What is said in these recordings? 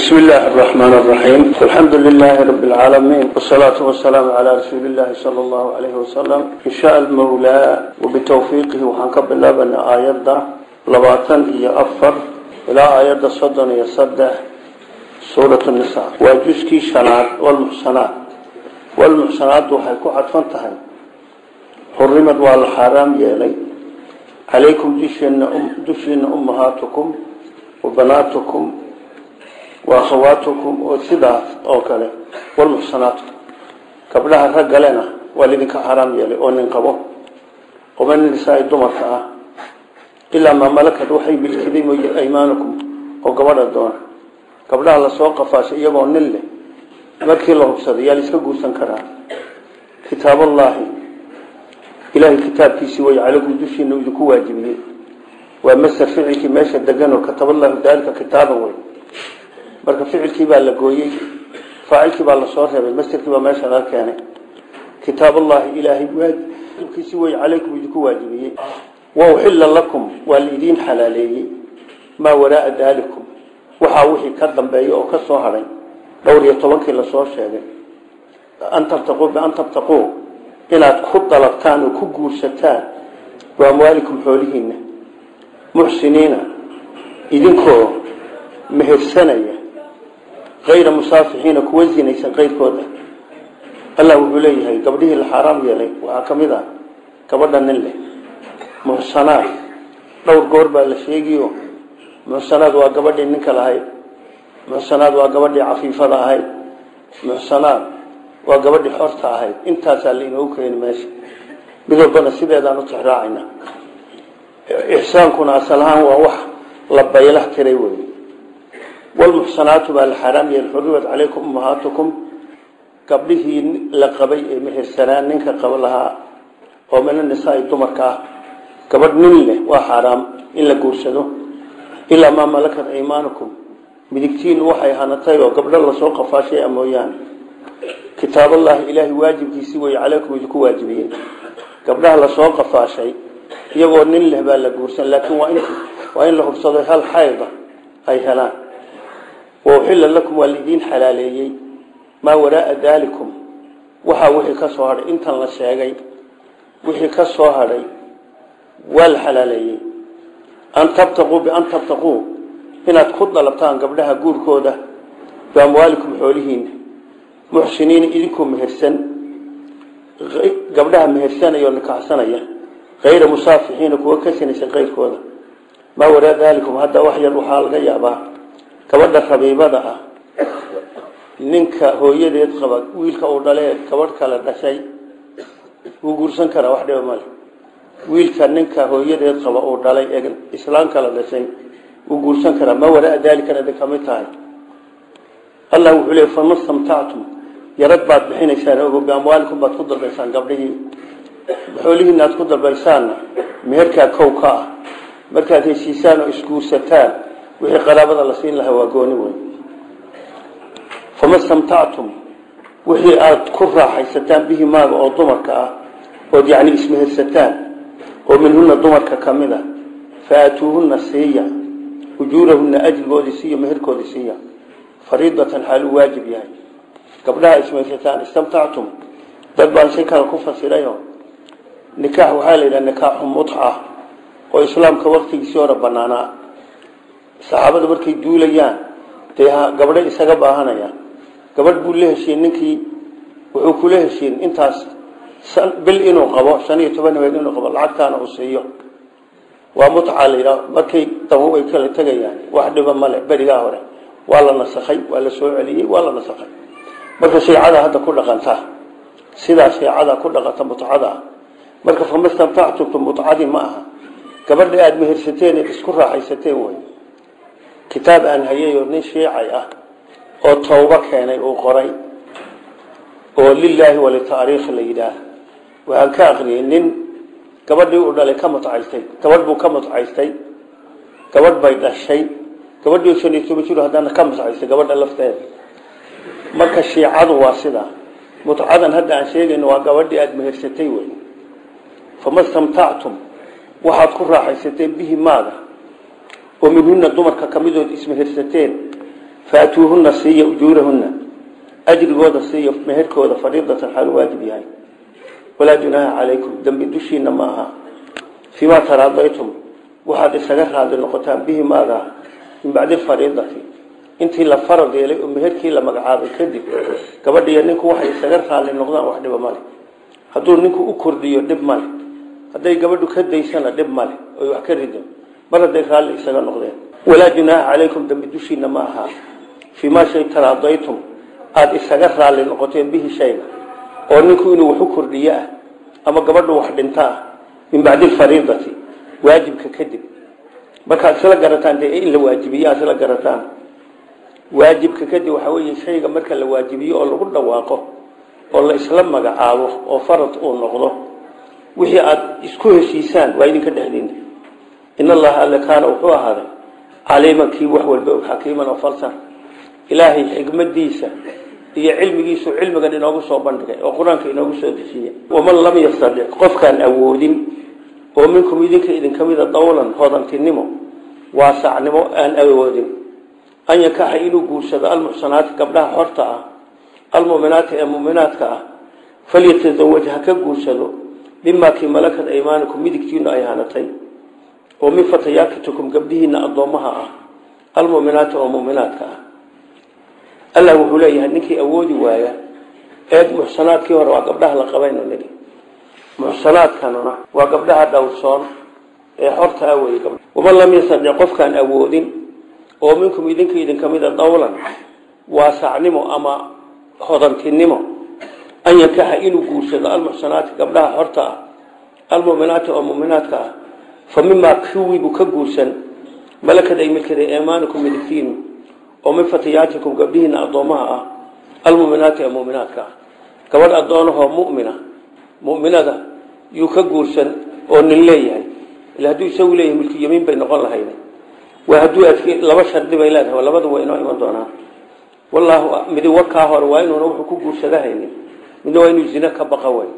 بسم الله الرحمن الرحيم الحمد لله رب العالمين والصلاة والسلام على رسول الله صلى الله عليه وسلم إن شاء المولى وبتوفيقه وحنكب الله بأن آيات لباطن إيا أفر إلى آيات صدن يصدح سورة النساء وجزكي شنات والمحسنات والمحسنات وحيكو عطفان تهي حرمت والحرام يلي عليكم دشين أمهاتكم وبناتكم وأخواتكم وسيدات أو كله والمحصنات قبلها رجلنا والذين حرام يلي أو ننقبه ومن النساء الدمر إلا ما ملكت وحي بالكذب أيمانكم وقبل الدون قبلها لسوق فاش يبغى نله مركي الله بصدي يلي سكوا سنكرا كتاب الله إلهي كتاب كيسي ويعلقوا دشي إنه يذكوا واجبين ومسر فعلك ماشى الدجان وكتب الله ذلك كتابا وين marka ficilkii baa la gooyey faacilkii baa la soo reebay masjidkii baa meesha laga keenay kitaabullahi ilaahay waajibkiisi way calaykum idinku waajibiyey wa uxilla lakum waa liidiin xalaaleeyey maa waraaa daalikum waxaa wixii ka dambeeya oo ka soo hadhay dhowr iyo tobankii lasoo sheegay an tabtaquu bian tabtaquu inaad ku dalabtaan oo ku guursataan biamwaalikum xoolihiina muxsiniina idinkoo mehersanaya ayra musaafixiina kuwa zinaysan qayrkooda allah wuxuu leeyahay gabdhihii la xaaraam yeelay waxaa ka mid ah gabadha nin leh muxsanaad dhowr goor baa la sheegiyo muxsanaad waa gabadhii ninka lahayd muxsanaad waa gabadhii cafiifada ahayd muxsanaad waa gabadhii xorta ahayd intaasaa la inoogu keeni meesha mid walbana sideedaan u tixraacayna ixsaankuna asal ahaan waa wax la baylah tiray wey والمحصنات بالحرام يحرمت عليكم أمهاتكم قبله لقبي مهرسنان ننك قبلها ومن النساء الدمركة قبل نله وحرام إلا قرسده إلا ما ملكت أيمانكم بدكتين وحي هانتاي وقبل الله سوق فاشي أمويان كتاب الله إلهي واجب كيسوي عليكم يجكو واجبين قبلها الله سوق فاشي يقول نله بالا قرسن لكن وإن, وإن له بصدر هل حيضة أي هلان وأحل لكم والدين حلاليي ما وراء ذلكم وحا وحي كسوهر انت الله شاقي وحي كسوهر والحلاليي أن تبتقوا بأن تبتقوا هنا تخض لبتان قبلها قول كودة بأموالكم حولهين محسنين إذنكم مهرسن قبلها مهرسان يونك حسنية غير مصافحين كوكسن غير كودة ما وراء ذلكم هذا وحي الروحال غيابا gabadha rabiibada ah ninka hooyadeed qaba wiilka uu dhalee gabadh kale dhashay wuu guursan karaa wax dhiba male wiilka ninka hooyadeed qaba uu dhalay ee islaam kale dhashay wuu guursan karaa ma waraa daalikana idin kamid tahay allah wuxuu leey fama stamtactum yarad baad bixinaysaan ogo biamwaalikum baad ku dalbaysaan gabdhihii xoolihiina aad ku dalbaysaanna meherkaa kow ka ah markaad heshiisaan oo isguursataan wixii qaraabada la siin lahaa waa gooni weyn fama stamtactum wixii aada ku raaxaysataan bihi maaga oo dumarka ah ood yacni ismehersataan oo minhuna dumarka ka mid a fa aatuuhunna siiya ujuurahunna ajrigoodii siiya meherkoodii siiya fariidatan xaaluu waajib yahay gabdhaha ismehersataan istamtactum dad baan si kale ku fasirayo nikaax waxaa la yidhaha nikaaxu mutca oo islaamka waktigiisii hore banaanaa saxaabada markay duulayaan dee gabdho isaga baahanayaan gabadh buu la heshiin ninkii wuxuu kula heshiin intaas bil inuu qabo shan iyo toban habeen inuu qabo lacagtaana uu siiyo waa mutca la yidhaha markay dabo ay kala tegayaan wax dhiba male berigaa hore waa la nasakhay waa la soo celiyey waa la nasakhay marka shiicada hadda ku dhaqanta sidaa shiicada ku dhaqanta mutcada marka famastamtactumtu mutcadii ma aha gabadha aada mehersateen eed isku raaxaysateen wey kitaab aan hayayoo nin shiicay ah oo tawbo keenay uu qoray oo lilaahi walitaariikh la yidhaah waxaan ka aqriyay nin gabadhii uu dhalay ka mutcaystay gabadh buu ka mutcaystay gabadh bay dhashay gabadhii shan iyo toban jir haddana ka mutcaystay gabadha lafteeda marka shiicadu waa sidaa mutcadan hadda aan sheegayno waa gabadhii aada mehersatay wey fama stamtactum waxaad ku raaxaysateen bihi maaga oo minhuna dumarka ka midood ismehersateen faatuuhuna siiya ujuurahuna ajrigooda siiya meherkooda fariidatan xaalu waajib yahay walaa junaaha calaykum dembi dushiina ma aha fiimaa taraadaytum waxaad isaga raadi noqotaan bihi maaga min bacdi fariidati intii la farad yeelay oo meherkii la magacaabay kadib gabadhiiyo ninku waxay isaga raali noqdaan wax dhiba male hadduu ninku u kordhiyo dhib male hadday gabadhu ka daysana dhib male oy wax ka rido mar hadday raalli isaga noqdeen walaa junaaha calaykum dembi dushiina ma aha fiimaa shay taraadaytum aada isaga raalli noqoteen bihi shayga oo ninku inuu wax u kordhiyo ah ama gabadhu wax dhinto ah min bacdi alfariidati waajibka kadib markaad isla garataan dee in la waajibiyo aad isla garataan waajibka kadib waxaa weeye shayga marka la waajibiyo oo lagu dhawaaqo oo la isla magacaabo oo farad uu noqdo wixii aada isku heshiisaan waa idinka dhexdiina in allaha alle kaana wuxuu ahaaday caliiman kii wax walba og xakiiman oo falsan ilaahay xikmadiisa iyo cilmigiisu cilmigan inoogu soo bandhigay oo qur-aanka inoogu soo dejiyey waman lam yastadic qofkaan awoodin oo minkum idinka idinka mida dawlan hodantinimo waasacnimo aan awoodin an yankaxa inuu guursado almuxsanaati gabdhaha xorta ah almuminaati ee muminaadka ah falyatazawaj ha ka guursado mimaa kii malakad aymaanikum midigtiinu ay hanatay oo min fatayaakitukum gabdhihiina addoommaha ah almuminaati oo muminaadka ah allah wuxuu leeyahay ninkii awoodi waaya eed muxsanaadkii hore waa gabdhaha la qabayno nigi muxsanaadkanuna waa gabdhaha dhowrsoon ee xorta ah wey waman lam yastadic qofkaan awoodin oo minkum idinka idinka mida dawlan waasacnimo ama hodantinimo an yankaxa inuu guursado almuxsanaati gabdhaha xorta ah almuminaati oo muminaadka ah fa mimaa kuwiibuu ka guursan malakad ay milkada eemaanikum midigtiinu oo min fatayaatikum gabdhihiina addoomaha ah almuminaati ee muminaadka ah gabadh addoonahoo mumina muminada yuu ka guursan oo nin leeyahay ila hadduu isagu leeyahay milki yamiin bay noqon lahayd waa hadduu laba shardi bay leedahay labada waa inoo iman doonaa wallaahu midi wakaa hore waa inuuna wuxuu ku guursadahaynin midna waa inuu zina ka baqa way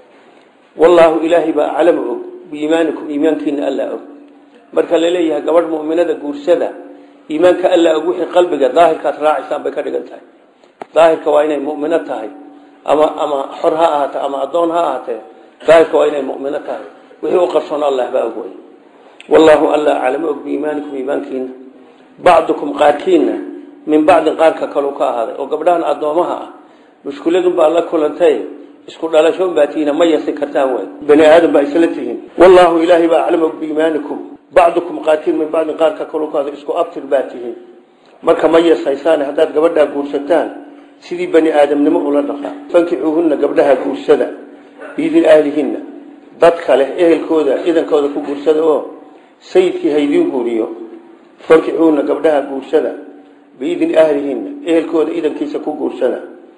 wallaahu ilaahay baa aclamu og biiimaanikum iimaankiina alla og marka la leeyahay gabadh muminada guursada iimaanka alla og wixii qalbiga daahirkaad raacaysaan bay ka dhigan tahay daahirka waa inay mumino tahay ama ama xor ha ahaatee ama addoon ha ahaatee daahirka waa inay mumino tahay wixii u qarsoon allah baa og wey wallaahu alla aclamu og biiimaanikum iimaankiina bacdukum qaarkiina min bacdin qaarka kaleu ka ahaaday oo gabdhahan addoomaha ah mushkiladunbaa la kulantay isku dhalasho unbaa tihiina ma yasi kartaan way bani aadam baa isla tihiin wallaahu ilaahay baa aclamu biiimaanikum bacdukum qaarkiin min bacdin qaarka kaleu ka ahaaday isku abtir baa tihiin marka ma yasaysaan haddaad gabadhaa guursataan sidii bani aadamnimo ula dhaqaa fankixuuhunna gabdhaha guursada biidin ahlihinna dad kale ehelkooda idankooda ku guursada oo sayidkii haydiin guuriyo fankixuuhunna gabdhaha guursada biidin ahlihinna ehelkooda idankiisa ku guursada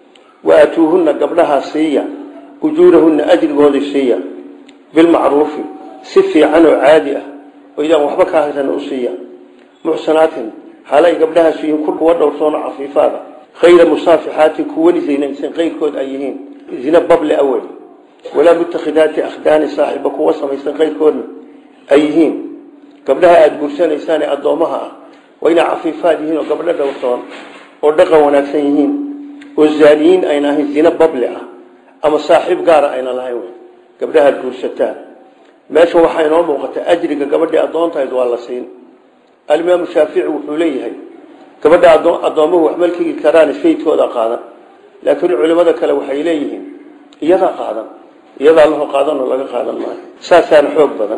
wa aatuuhunna gabdhaha siiya ujuurahunna ajrigooda siiya bilmacruufi si fiican oo caadi ah oo idaan waxba ka haysan u siiya muxsanaatin xaalay gabdhahaas yihiin kuwa dhowrsoon oo cafiifaada khayra musaafixaatin kuwani zinaysan qayrkood ay yihiin zina bable awel walaa mutakhidaati akhdaani saaxiba kuwa samaysan qayrkoodna ay yihiin gabdhaha aada guursanaysaan ee addoomaha ah waa inay cafiifaad yihiin oo gabdho dhowrsoon oo dhaqan wanaagsan yihiin oo zaaniyiin ayna ahayn zina bable ah ama saaxiib gaara ayna lahayn wey gabdhaha aada guursataan meesha waxaa inoo muuqata ajriga gabadhii addoontahayd waa la siin alimaamu shaafici wuxuu leeyahay gabadha addoomuhu wax malkigi karaan sayidkooda qaadan laakiin culimada kale waxay leeyihiin iyadaa qaadan iyadaa laho qaadanoo laga qaadan maayo saasaana xoog badan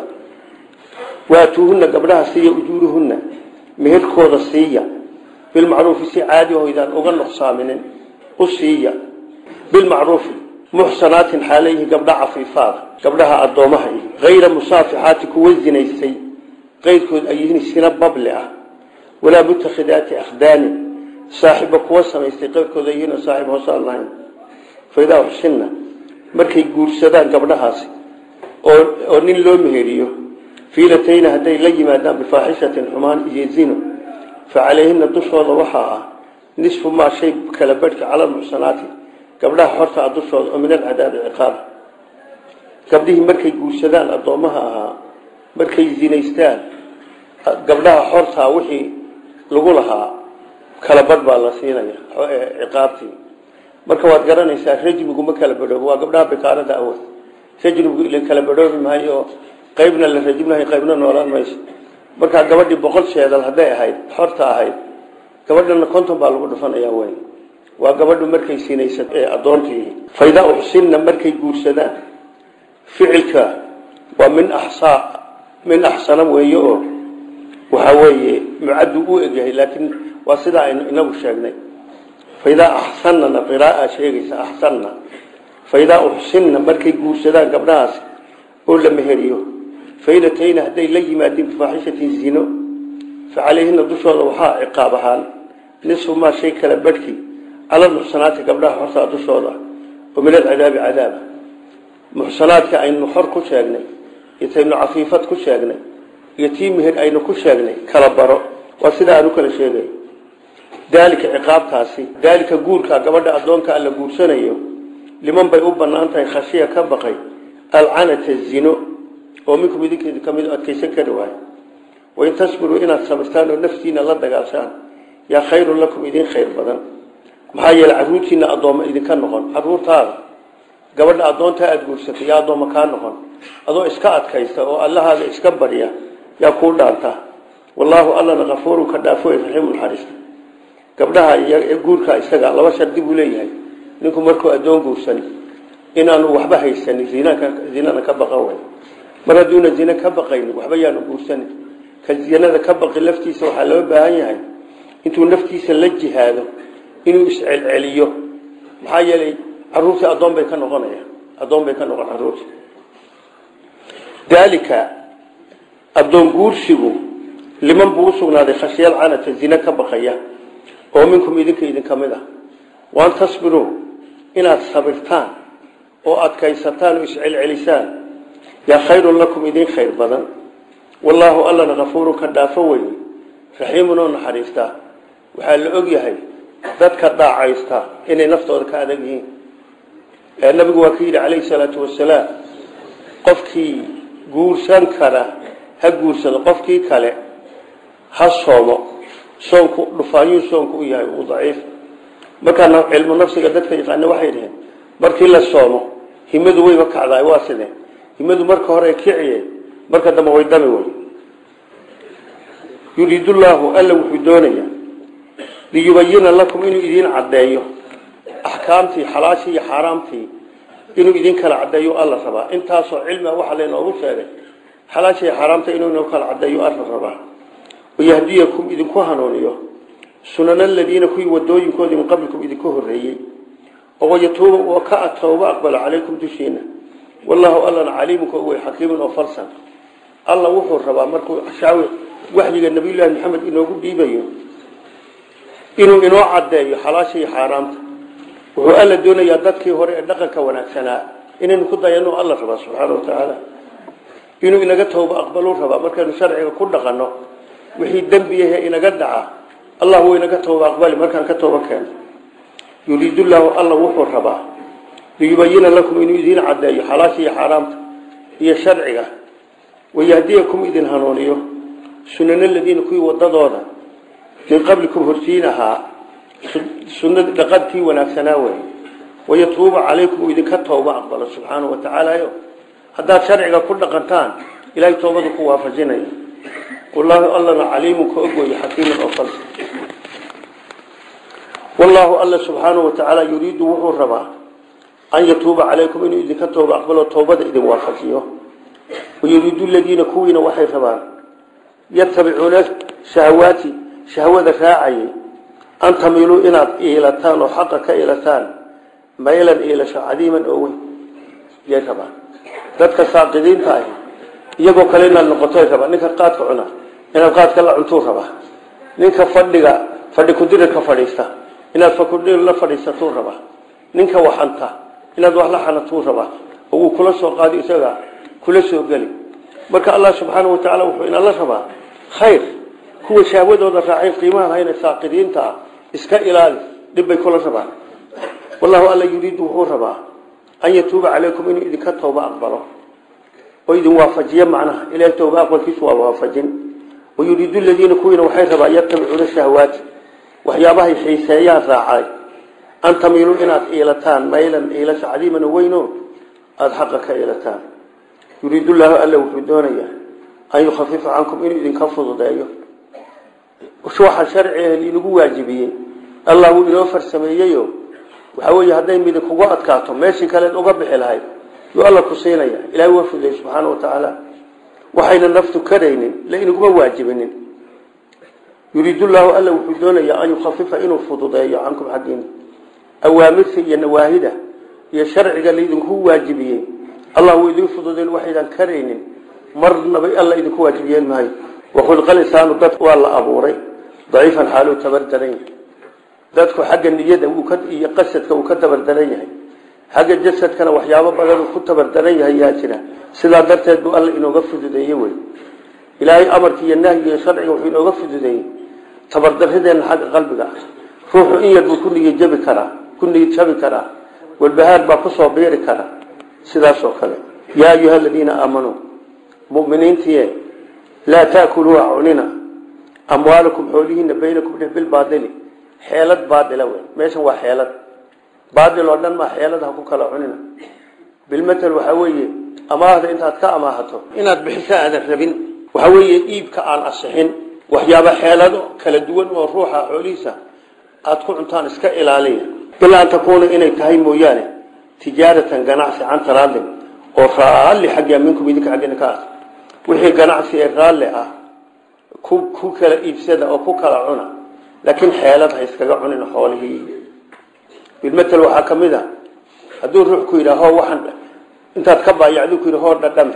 waatuuhunna gabdhaha siiya ujuuruhunna meherkooda siiya bilmacruufi si caadi hoydaan uga nuqsaaminin u siiya bilmacruufi muxsanaatin xaalayhi gabdha cafiifaada gabdhaha addoomaha ihi hayra musaafixaati kuwa zinaysay qayrkood ay yihiin sina bable ah walaa mutakhidaati akhdaanin saaxiba kuwa samaystay qayrkooda yihiin oo saaxib hoosaan lahayn faidaa uxsinna markay guursadaan gabdhahaasi oo oo nin loo meheriyo fiilatayna hadday la yimaadaan bifaaxishatin xumaan iyo zino fa calayhina dushooda waxaa ah nisfu maa shay kala badhka cala muxsanaati gabdhaha xorta ah dushooda oo min alcadaabi ciqaab gabdhihii markay guursadaan addoommaha ahaa markay zinaystaan gabdhaha xortaa wixii lagu lahaa kala badh baa la siinaya ciqaabtii marka waad garanaysaa rajmigu ma kala badhoobo waa gabdhaha bikaarada awad rajmigu ila kala badhoobi maayo qaybna la rajminayo qaybna noolaan mayso markaa gabadhii boqol sheedal hadday ahayd xorta ahayd gabadhana konton baa lagu dhufanaya wey waa gabadhu markay sinaysa ee addoontii faydaa uxsinna markay guursadaan ficilka waa min axsaa min axsana weeye oo waxaa weeye mucaddu u egyahay laakiin waa sidaa aynu inagu sheegnay faidaa axsanana qiraaa sheegaysa axsanna faidaa uxsinna markay guursadaan gabdhahaas oo la meheriyo fainatayna hadday la yimaadeen bifaaxishatin zino fa calayhina dushooda waxaa ciqaab ahaan nisfu maa shay kala badhkii cala muxsanaati gabdhaha xortaa dushooda oo min alcadaabi cadaaba muxsanaadka aynu xor ku sheegnay iyo taynu cafiifad ku sheegnay iyo tii meher aynu ku sheegnay kala baro waa sidaa aan u kala sheegay daalika ciqaabtaasi daalika guurka gabadha addoonka alla guursanayo liman bay u bannaan tahay khashiya ka baqay alcanata zino oo minkum idinkeedu ka mid adkaysan kari waayo wain tasbiruu inaad sabirtaan oo naftiina la dagaashaan yaa khayrun lakum idin khayr badan maxaa yeele caruurtiina addoommo idinka noqon caruurtaada gabadha addoontaa aada guursatay yaa addoommo kaa noqon adoo iska adkaysta oo allahaada iska barya yaa kuu dhaanta wallaahu allana kafuurun ka dhaafo raxiimu naxariista gabdhaha iyo guurka isaga laba shardi buu leeyahay ninku markuu addoon guursan inaanu waxba haysanin zinana ka baqan way mar hadduuna zine ka baqaynin waxba yaanu guursanin ka zinada ka baqi laftiisa waxaa loo baahan yahay intuu naftiisa la jihaado inuu iscelceliyo maxaa yeelay caruurtii addoon bay ka noqonaya addoon bay ka noqon caruurtii daalika addoon guursigu liman buu usugnaaday khashiyal canata zine ka baqaya oo minkum idinka idinka mid ah waan tasbiruu inaad sabirtaan oo adkaysataan oo iscelcelisaan yaa khayrun lakum idin khayr badan wallaahu allana kafuurun ka dhaafo weye raxiimun oo naxariistaa waxaa la og yahay dadka dhaacaysta inay naftooda ka adag yihiin nabigu waa ka yidhi calayhi salaatu wasalaam qofkii guursan kara ha guursado qofkii kale ha soomo soonku dhufaayuu soonku u yahay uu daciif markaa cilmu nafsiga dadka yaqaana waxay dhaheen markii la soomo himadu wayba kacdaay waa sidee himadu marka hore kiciye marka dambe way dami wey yuriidu llaahu alla wuxuu doonayaa liyubayina lakum inuu idiin caddeeyo axkaamtii xalaashii iyo xaaraamtii inuu idin kala caddeeyo alla rabaa intaasoo cilmiga waxaa laynoogu sheegay xalaashii iyo xaaraamta inuu inoo kala caddeeyo alla rabaa wayahdiyakum idinku hanuuniyo sunana aladiina kuwii wadooyinkoodii min qablikum idinku horeeyey oo wayatuuba oo ka tooba aqbalo calaykum dushiina wallahu allana caliimunka wey xakiimun oo falsan alla wuxuu rabaa markuu shaawi waxyiga nabiyullaahi maxamed inoogu dhiibayo inuu inoo caddeeyo xalaasha iyo xaaraamta wuxuu alla doonayaa dadkii hore ee dhaqanka wanaagsanaa inaynu ku dayano alla rabaa subxaana wa tacaala inuu inaga tooba aqbaluu rabaa markaynu sharciga ku dhaqanno wixii dembiyahe inaga dhaca allah wuu inaga tooba aqbali markaan ka tooba keeno yuriidu llaahu alla wuxuu rabaa liyubayina lakum inuu idiin caddeeyo xalaasha iyo xaaraamta iyo sharciga wayahdiyakum idin hanuuniyo sunana aladiina kuwii wadadooda min qablikum hortiin ahaa sunad dhaqadkii wanaagsanaa wey wayatuuba calaykum uu idinka tooba aqbalo subxaanau wa tacaalayo haddaad sharciga ku dhaqantaan ilahay toobadu ku waafajinaya wallaahu allana caliimun ka ogooye xakiiman oo falsa wallaahu alla subxaanahu wa tacaala yuriidu wuxuu rabaa an yatuuba calaykum inuu idinka tooba aqbalo toobada idin waafajiyo wayuriidu ladiina kuwiina waxay rabaan yatabicuuna shahawaati shahwada raacayay an tamiluu inaad iilataan oo xaqa ka iilataan maylan iilasho cadiiman oo weyn yay rabaan dadka saaqidiinta ahi iyagoo kale inaad noqotoy rabaa ninka qaadka cuna inaad qaadka la cuntuu rabaa ninka fadhiga fadhi kudirirka fadhiista inaad fakudir la fadhiisatuu rabaa ninka waxanta inaad wax la xanatuu rabaa oo uu kula soo qaadi isaga kula soo geli marka allah subxaana wa tacaala wuxuu inala rabaa khayr kuwa shahwadooda raacay qiimaha lahayna saaqidiinta ah iska ilaali dhibbay kula rabaan wallahu alla yuriidu wuxuu rabaa an yatuuba calaykum inuu idinka tooba aqbalo oo idin waafajiyo macnaha ilahay tooba aqbalkiisu waa waafajin wayuriidu ladiina kuwiina waxay rabaa yatabicuuna shahawaati waxyaabahay xiiseeyaan raacay an tamiiluu inaad iilataan maylan iilasha cadiiman weyno aada xaqa ka iilataan yuriidu llaahu alla wuxuu doonayaa an yukhafifa cankum inuu idinka fududeeyo waxa sharciga liinagu waajibiyey allah wuu inoo farsameeyeyo waxaa weeye hadday midin kugu adkaato meeshii kaleed uga bixi lahayd yuu alla ku siinaya ilahay waa fudeey subxaana wa tacaala waxayna naftu karaynin la inaguma waajibinin yuriidu llaahu alla wuxuu doonayaa an yukhafifa inuu fududeeyo cankum xaggiina awaamirta iyo nawaahida iyo sharciga laydinku waajibiyey allah wuu idin fududeen waxaydan karaynin marnaba alla idinku waajibiyeen maayo wakhulqa lisaanu dadku waa la abuuray daciifan xaaluu tabardaran yahay dadku xagga niyada iyo qasadka uu ka tabardaran yahay xagga jasadkana waxyaabo badan uu ku tabardaran yahay yaa jira sidaa darteed buu alla inooga fududeeye wey ilaahay amarka iyo nahyiga iyo sharciga wuxuu inooga fududeeyey tabardarideenna xagga qalbiga ah ruuxu in yar buu ku niyad jabi karaa ku niyad jabi karaa walbahaar baa kusoo biiri kara sidaasoo kale yaa ayuha aladiina aamanuu muminiintiye laa taakuluu cunina amwaalakum xoolihiina baynakum dheh bilbaadili xeelad baadila wey meeshan waa xeelad baadil oo dhan maa xeelad ha ku kala cunina bilmatel waxaa weeye amaahda intaad ka amaahato inaad bixiso aadan rabin waxaa weeye iibka aan asixin waxyaaba xeelado kala duwan oo ruuxa xoolihiisa aada ku cuntaan iska ilaaliya bilaa an takuuna inay tahay mooyaane tijaaratan ganacsi can taraadin oo raalli xagga minkum idinka xaggina ka ah wixii ganacsi ee raalli ah ku kala iibsada oo ku kala cuna laakiin xeelad ha iskaga cunin xoolihii bilmatel waxaa ka mid a hadduu ruux ku yidhaah hoo waxaan intaad ka baayacdu ku yidhi hoo dhadhami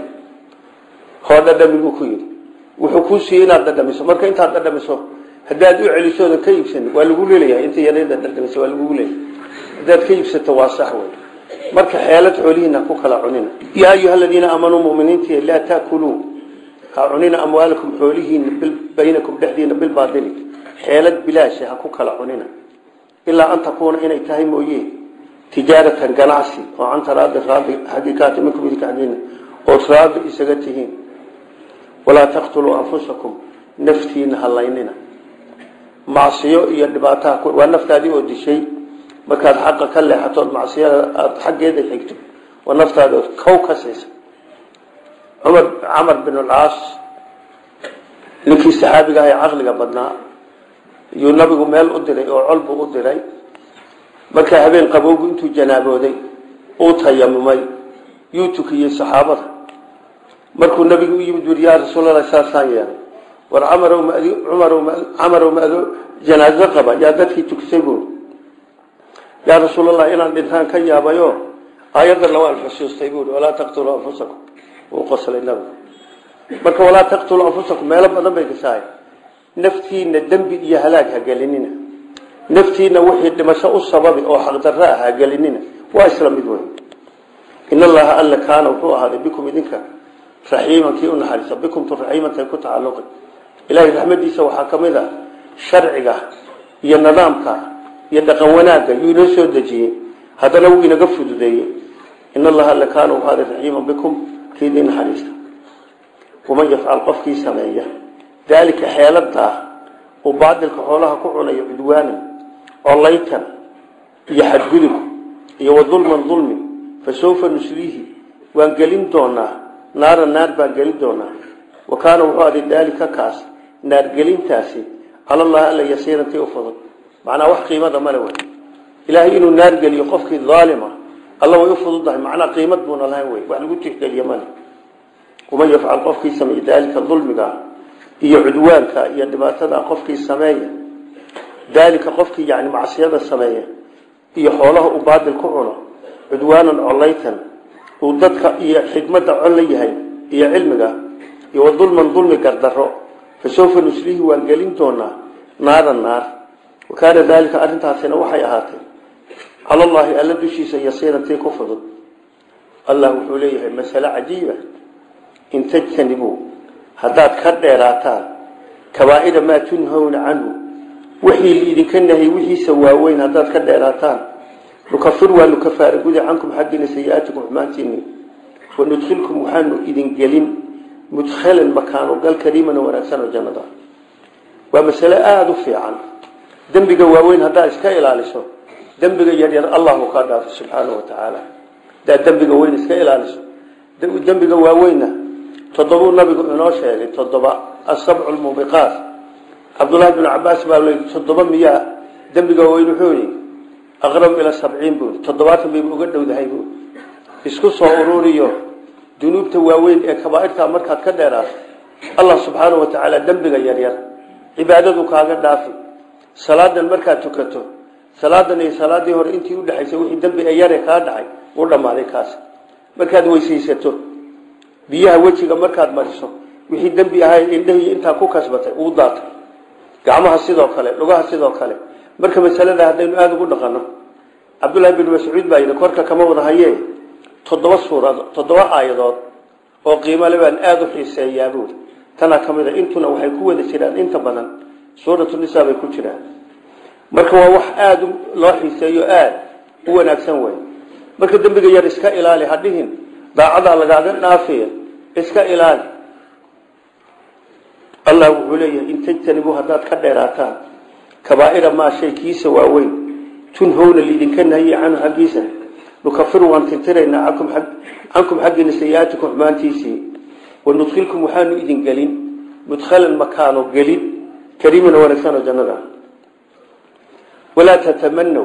hoo dhadhami buu ku yidhi wuxuu kuu siiyey inaad dhadhamiso marka intaad dhadhamiso haddaad u celisooda ka iibsan waa lagu leelayahay inta yareeda dhadhamiso waa lagugu leeyahay haddaad ka iibsato waa sax wey marka xeelad xoolihiina ku kala cunina yaa ayuha aladiina aamanuu muminiinti laa taakuluu ha cunina amwaalakum xoolihiina baynakum dhexdiina bilbaadili xeelad bilaasha ha ku kala cunina ilaa an takuuna inay tahay mooye tijaaratan ganacsi oo canta raadi raadi xaqiiqaati minkum idinka xaggiina ood raadi isaga tihiin walaa taqtuluu anfusakum naftiina halaynina macsiyo iyo dhibaataha waa naftaadii oo dishay markaad xaqa ka leexatood macsiyada aada xaggeeda xigto waa naftaadi ood kow ka siisa cumar camar bin alcaas ninkii saxaabiga ah ee caqliga badnaa yuu nabigu meel u diray oo col buu u diray markaa habeen qabowgu intuu janaabooday uu tayamumay yuu tukiyey saxaabada markuu nabigu u yimid wuri yaa rasuulallah saasaan yeelay war camarow ma cumarow ma camarow ma ado janaaso qaba yaa dadkii tukisay buuri yaa rasuulallah inaan dhintaan ka yaabayo aayadana waan xusuustay buuri walaa taqtuluu anfusakum wuu qoslay nabigu marka walaa taqtuluu anfusakum meelo badan bay gashahay naftiina dembi iyo halaag ha gelinina naftiina wixii dhimasho u sababi oo xaqdarro ah ha gelinina waa isla mid wey in allaha alla kaana wuxuu ahaaday bikum idinka raxiiman kii u naxariisa bikumtu raxiimantay ku tacalluqi ilaahay raxmadiisa waxaa ka mid a sharciga iyo nidaamka iyo dhaqan wanaagga yuu inoo soo dejiyey haddana wuu inaga fududeeyey in allaha alla kaana wuxuu ahaaday raxiiman bikum kii idin naxariista waman yafcal qofkii sameeya daalika xeeladaa uu baadilka xoolaha ku cunayo cudwaanan colaytan iyo xadgudub iyo wadulman dulmi fa sawfa nusliihi waan gelin doonaa naara naar baan gelin doonaa wa kaana wuxuu aday daalika kaas naargelintaasi calallahi alla yasiirantii u fudud macnaa wax qiimada male wey ilaahay inuu naar geliyo qofkii daalima alla way u fududdahay macnaa qiimad buuna lahayn wey wax lagu tixgeliye male waman yafcal qofkii sameeye daalika dulmiga iyo cudwaanka iyo dhibaatada qofkii sameeya daalika qofkii yani macsiyada sameeya iyo xoolaha uu baadil ku cuno cudwaanan colaytan uu dadka iyo xikmadda col la yahay iyo cilmiga iyo wadulman dulmi gardaro fa sawfa nuslihi waan gelin doonaa naaran naar wa kaana daalika arrintaasina waxay ahaatay cala allaahi alla dushiisa yasiirantii ku fudud allah wuxuu leeyahay masale cajiiba in tajtanibuu haddaad ka dheeraataan kabaa'ira maa tunhawna canhu wixii liidinka nahay wixiisa waaweyn haddaad ka dheeraataan nukafir waanu kafaara gudi cankum xaggiina sayi-aatikum xumaantiini wanudkhilkum waxaanu idin gelin mudkhalan makaano gal kariiman oo wanaagsan oo jannada waa masale aada u fiican dembiga waaweyn haddaa iska ilaaliso dembiga yaryar allahu kaa dhaafo subxaanahu wa tacaala haddaad dembiga weyn iska ilaaliso dembiga waaweynna toddobuu nabigu inoo sheegay toddoba asabcu lmubiqaat cabdullahi bnu cabaas baa l toddoba miyaa dembiga waaweyn wuxuu yihi aqrab ila sabciin buu toddobaatan bayba uga dhowdahay buu isku soo ururiyo dunuubta waaweyn ee kabaairta markaad ka dheeraato allah subxaanahu wa tacaala dembiga yaryar cibaadadu kaaga dhaafi salaadan markaad tukato salaadan iyo salaadii hore intii udhexaysay wixii dembi ee yare kaa dhacay u dhammaaday kaas markaad weysaysato biyaha wejiga markaad mariso wixii dembi ahay indhahii intaa ku kasbatay uu daatay gacmaha sidoo kale lugaha sidoo kale marka masalada haddaynu aada ugu dhaqano cabdullaahi bin mascuud baa yidhi korka kama wada haye toddoba suurado toddoba aayadood oo qiimale baan aada u xiiseeyaa buuri tanaa ka mid a intuna waxay ku wada jiraan inta badan suuratu nisaa bay ku jiraan marka waa wax aada loo xiiseeyo aada u wanaagsan wey marka dembiga yar iska ilaali hadhihin daacadaa lagaaga dhaafiya iska ilaali allah wuxuu leeyahay in tajtanibuu haddaad ka dheeraataan kabaaira maa shay kiisa waaweyn tunhowna liidinka nahiye canhu xaggiisa nukafiru waan tirtiraynaa cankum xaggiina sayi-aatikum xumaantiisii wanudkhilkum waxaanu idin gelin mudkhalan makaano gelin kariiman wanaagsanoo jannada walaa tatamanow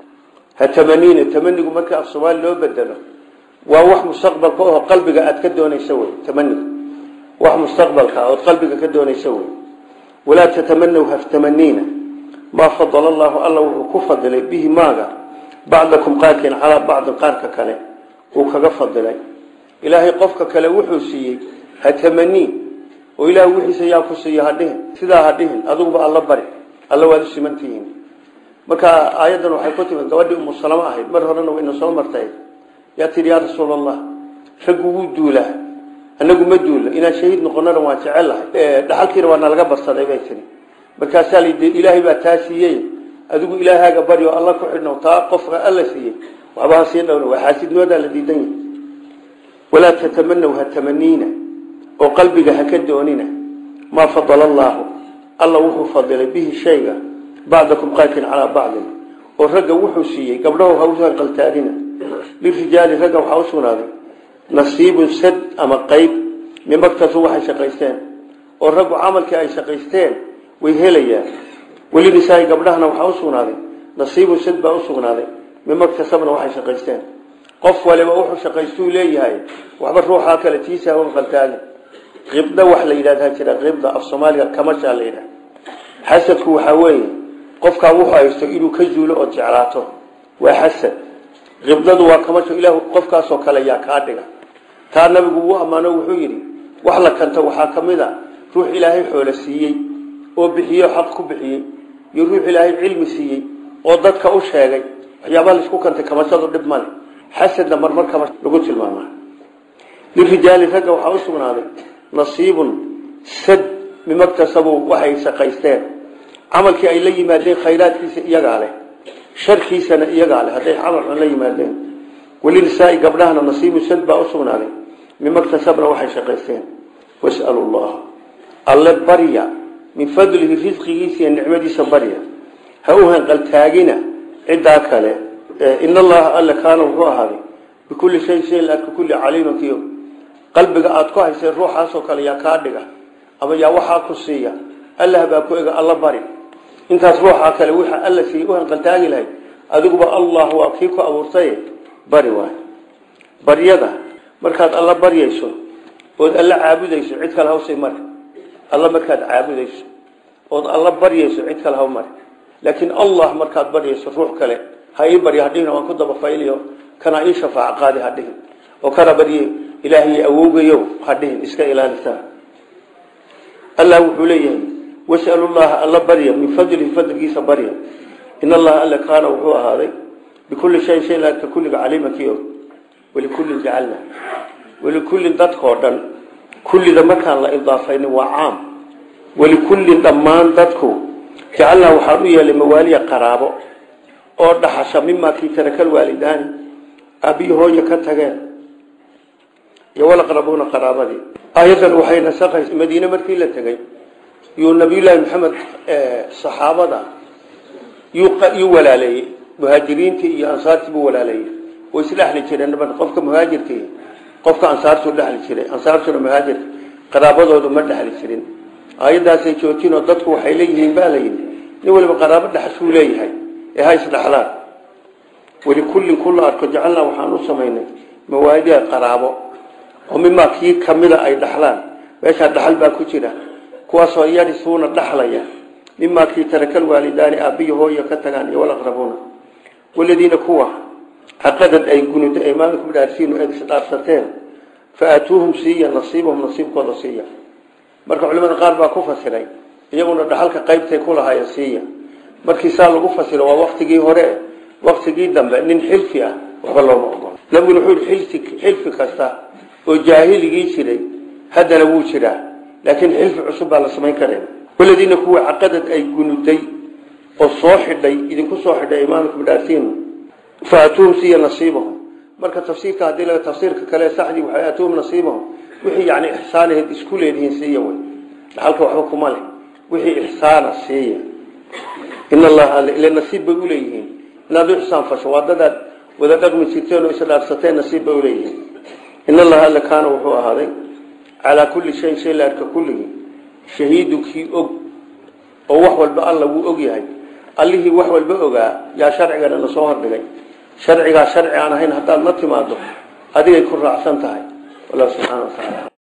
ha tamaniina tamanigu marka af soomaali loo bedelo waa wax mustaqbalka oo qalbiga aad ka doonaysa wey tamaniga wax mustaqbalka ood qalbiga ka doonaysa wey walaa tatamanow haftamaniina maa fadala allahu alla wuxuu ku fadilay bihi maaga bacdakum qaarkiin calaa bacdin qaarka kale uu kaga fadilay ilaahay qofka kale wuxuu siiyey ha tamanii oo ilaah wixiisa yaa ku siiya hadhihin sidaa hadhihin adiguba alla bari alla waad u simantihiin marka aayaddan waxay ku timid gabadhii umu salamo ahayd mar horena wayna soo martay yaa tihi yaa rasuul allah raggu wuu duulaa anagu ma duulla inaan shahiid noqonana waan jecelahay dhaxalkiina waa nalaga barsaday bay tihi markaasaa lidi ilaahay baa taa siiyey adigu ilaahaaga bari oo alla ku xidhno taa qofka alla siiyey waxba ha sii dhowna waa xaasidnimoodaa la diidan yahay walaa tatamanow ha tamaniina oo qalbiga ha ka doonina maa fadala allaahu alla wuxuu fadilay bihi shayga bacdakum qaarkiin calaa bacdin oo ragga wuxuu siiyey gabdhahu ha usan qaltaadina lirijaali ragga waxaa u sugnaaday nasiibun sad ama qayb mimaktasu waxay shaqaysteen oo raggu camalkii ay shaqaysteen way helayaan weli nisaai gabdhahana waxaa u sugnaaday nasiibun sad baa u sugnaaday mimaktasabna waxay shaqaysteen qof waliba wuxuu shaqaystuu leeyahay waxba ruuxaa kale tiisa hawan qaltaagin qibda wax la yidhahdaa jira qibda af soomaaliga kamashaa la yidhaha xasadku waxaa weeye qofkaa wuxuu haysto inuu ka zuulo ood jeclaato waa xasad qibdadu waa kamasho ilaah qofkaasoo kale yaa kaa dhiga taa nabigu wuu ammaano wuxuu yidhi wax la kanta waxaa ka mid a ruux ilaahay xoolo siiyey oo bixiyo xaq ku bixiyey iyo ruux ilaahay cilmi siiyey oo dadka u sheegay waxyaabaha laisku kantay kamashadu dhib male xasadna marmar kama lagu tilmaamaa lirijaali ragga waxaa u sugnaaday nasiibun sad mimaktasabuu waxay shaqaysteen camalkii ay la yimaadeen khayraadkiisa iyagaa leh sharkiisana iyagaa leh hadday camal xun la yimaadeen welinisaai gabdhahana nasiibun sad baa u sugnaaday mimaktasabna waxay shaqaysteen wasalu llaha alle barya min fadlihi risqigiisa iyo nicmadiisa barya ha u hanqaltaagina ciddaa kale in allaha alle kaana wuxuu ahaaday bikulli shay shay laarka kulli caliiman kiyo qalbiga aada ku haysay ruuxaasoo kale yaa kaa dhiga ama yaa waxaa ku siiya allah baa ku ega alla bari intaas ruuxaa kale wixaa alla siiya u hanqaltaagi lahayd adiguba allah waa kii ku abuurtay bari waay baryada markaad alla baryayso ood alla caabudayso cid kale hawsay mari alla markaad caabudayso ood alla baryayso cid kale haw mari laakiin allah markaad baryayso ruux kale ha ii baryo hadhihin waan ku dabafayliyo kana ii shafaac qaadi hadhihin oo kana barye ilaahay awoogayo hadhihin iska ilaalisaa allah wuxuu leeyahay wasalu llaha alla barya min fadlihi fadligiisa barya in allaha alla kaana wuxuu ahaaday bikulli shayin shay laagta kulliga caliimankii og walikullin jacalna walikullin dadkoo dhan kullida markaan la idaafaynin waa caam walikullin dhammaan dadku jacalnaa waxaan u yeelay mawaaliya qaraabo oo dhaxasha mimaa kii tarakal waalidaani aabiyi hooya ka tageen iyo walaqrabuuna qaraabadii aayaddan waxay nasaqaysa madiine markii la tegey yuu nabiyullaahi maxamed saxaabada yuu walaaleeyey muhaajiriintii iyo ansaartii buu walaaleeyey way isdhexli jireen qofka muhaajirkii qofka ansaartuu dhexli jiray ansaartuna muhaajirka qaraabadoodu ma dhexli jirin aayaddaasay joojinoo dadku waxay leeyihiin baa layidhi nin waliba qaraabo dhexashuu leeyahay ee ha isdhexlaan walikullin kulla arko jacalnaa waxaan u samaynay mawaadia qaraabo oo mimaa kii kamida ay dhaxlaan meeshaa dhaxal baa ku jira kuwaasoo yarisuuna dhaxlaya mimaa kii tarakal waalidaani aabbiyo hooya ka tagaan iyo walaqrabuuna waladiina kuwa caqadad ay gunuda aymaanikum dhaarsiinu eed isdhaarsateen fa aatuuhum siiya nasiibahum nasiibkooda siiya marka culimada qaar baa ku fasiray iyaguna dhaxalka qaybtay ku lahaaya siiya markii saa lagu fasiro waa waktigii hore waktigii dambe nin xilfi ah waxba looma ogolo nabiguna wuxuu yihi xilfi kasta oo jaahiligii jiray haddana wuu jiraa laakiin xilfi cusub baa la samayn kara waladiina kuwa caqadad ay gunuday oo soo xidhay idinku soo xidhay imaamkum dhaartiin faatuhum siiya nasiibahum marka tafsiirka haddii laga tafsiirka kale saxdii waxay aatuhum nasiibahum wixii yani ixsaanaheed isku leedihiin siiya wey dhaxalka waxba kuma leh wixii ixsaana siiya in allaha ila nasiib bay uleeyihiin inaad u ixsaan fasho waa dadaad wada dhaqmi jirteen oo isdhaarsateen nasiib bay uleeyihiin in allaha alla kaana wuxuu ahaaday calaa kulli shayin shay la arka kulligii shahiidu kii og oo wax walba alla wuu og yahay allihii wax walba ogaa yaa sharcigana na soo hordhigay sharcigaa sharci aan ahayn haddaad la timaado adigay ku raacsan tahay wallahu subxana wa tacaala